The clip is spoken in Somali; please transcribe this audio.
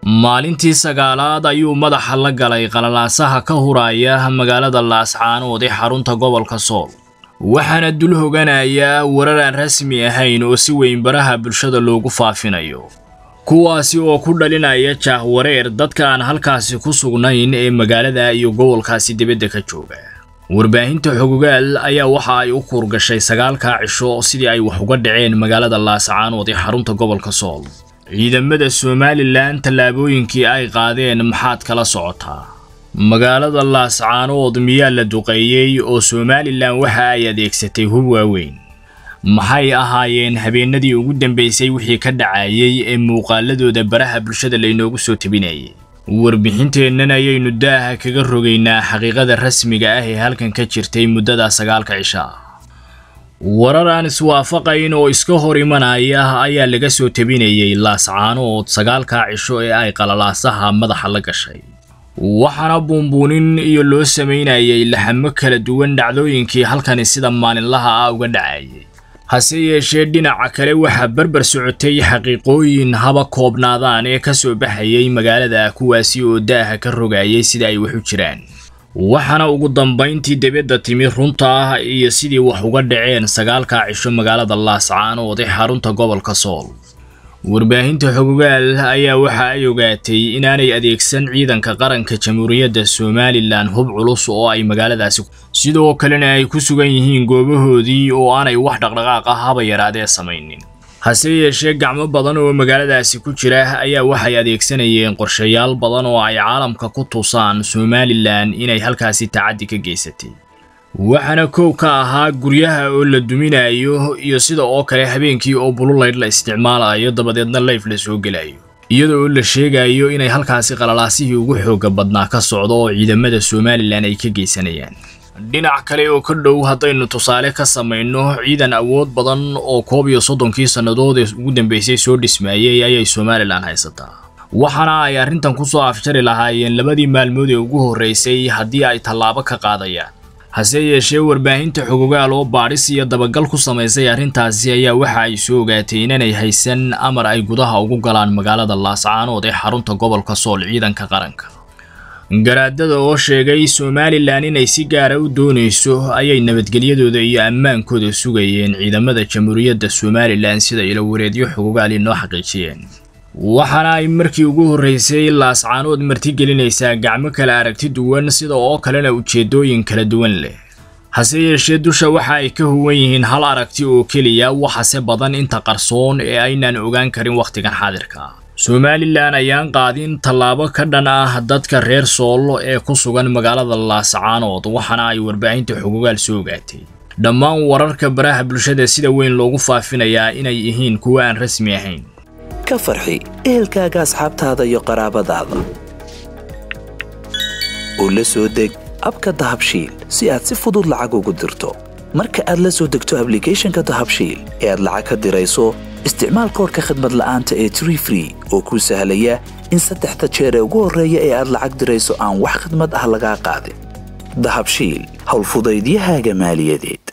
maalintii sagaalaad ayuu madaxa la galay qalalaasaha ka huraya magaalada laascaanood ee xarunta gobolka sool waxaana dul hoganayaa warar aan rasmi ahayn oo si weyn baraha bulshada loogu faafinayo kuwaasi oo ku dhalinaya jaahwareer dadka aan halkaasi ku sugnayn ee magaalada iyo gobolkaasi dibadda ka jooga warbaahinta xogogaal ayaa waxa ay u kuurgashay sagaalkaa cisho sidii ay wax uga dhaceen magaalada laascaanood ee xarunta gobolka sool ciidamada somalilan tallaabooyinkii ay qaadeen maxaad kala socotaa magaalada laascaanood miyaa la duqeeyey oo somalilan waxa ay adeegsatay hub waaweyn maxay ahaayeen habeenadii ugu dambeysay wixii ka dhacayay ee muuqaaladooda baraha bulshada laynoogu soo tebinayay warbixinteennan ayaynu daaha kaga rogaynaa xaqiiqada rasmiga ah ee halkan ka jirtay muddada sagaalka cisho ah warar aan iswaafaqayn oo iska hor imanaya ayaa laga soo tebinayay laascaanood sagaalkaa cisho ee ay qalalaasaha madaxa la gashay waxaana buunbuunin iyo loo samaynayay laxamo kala duwan dhacdooyinkii halkani sida maalinlaha ah uga dhacayay hase yeeshee dhinaca kale waxaa barbar socotay xaqiiqooyin haba koobnaadaan ee ka soo baxayay magaalada kuwaasi oo daaha ka rogayay sida ay wax u jiraan waxaana ugu dambayntii dibadda timi runta ah iyo sidii wax uga dhaceen sagaalkaa cisho magaalada laascaanood ee xarunta gobolka sool warbaahinta xogogaal ayaa waxa ay ogaatay inaanay adeegsan ciidanka qaranka jamhuuriyadda somalilan hub culus oo ay magaaladaasi sidoo kalena ay ku sugan yihiin goobahoodii oo aanay wax dhaqdhaqaaq ah haba yaraadee samaynin hase yeeshee gacmo badan oo magaaladaasi ku jira ayaa waxay adeegsanayeen qorshayaal badan oo ay caalamka ku tusaan somalilan inay halkaasi tacaddi ka geysatay waxaana koow ka ahaa guryaha oo la duminayo iyo sida oo kale habeenkii oo bululeyd la isticmaalayo dabadeedna layf la soo gelayo iyada oo la sheegayo inay halkaasi qalalaasihii ugu xooga badnaa ka socdo oo ciidamada somalilan ay ka geysanayaan dhinac kale oo ka dhow haddaynu tusaale ka samayno ciidan awood badan oo koob iyo soddonkii sannadood ee ugu dambeysay soo dhismaayey ayay somalilan haysataa waxaana ay arrintan ku soo afjari lahaayeen labadii maalmood ee ugu horreysay haddii ay tallaabo ka qaadayaan hase yeeshee warbaahinta xogogaal oo baadhis iyo dabagal ku samaysay arrintaasi ayaa waxa ay soo ogaatay inanay haysan amar ay gudaha ugu galaan magaalada laascaanood ee xarunta gobolka sool ciidanka qaranka garaadada oo sheegay somalilan inay si gaara u doonayso ayay nabadgelyadooda iyo ammaankooda sugayeen ciidamada jamhuuriyadda somalilan sida ilawareedyo xogogaal inoo xaqiijiyeen waxaana ay markii ugu horreysay laascaanood martigelinaysaa gacmo kala aragti duwan sida oo kalena ujeeddooyin kala duwan leh hase yeeshee dusha waxa ay ka huwan yihiin hal aragti oo keliya waxase badan inta qarsoon ee aynaan ogaan karin wakhtigan xaadirka somalilan ayaan qaadin tallaabo ka dhan ah dadka reer sool ee ku sugan magaalada laascaanood waxaana ay warbaahinta xogogaal soo ogaatay dhammaan wararka baraha bulshada sida weyn loogu faafinayaa inay yihiin kuwo aan rasmi ahayn ka farxi ehelkaaga asxaabtaada iyo qaraabadaada oo la soo deg abka dahabshiil si aad si fudud lacag ugu dirto marka aad la soo degto ablicathonka dahabshiil ee aad lacag ka dirayso isticmaal koorka khadmad la'aanta ee tree free oo kuu sahlaya in saddexda jeer ee ugu horreeya ee aad lacag dirayso aan wax khidmad ah lagaa qaadin dahabshiil howlfudaydiyahaaga maaliyadeed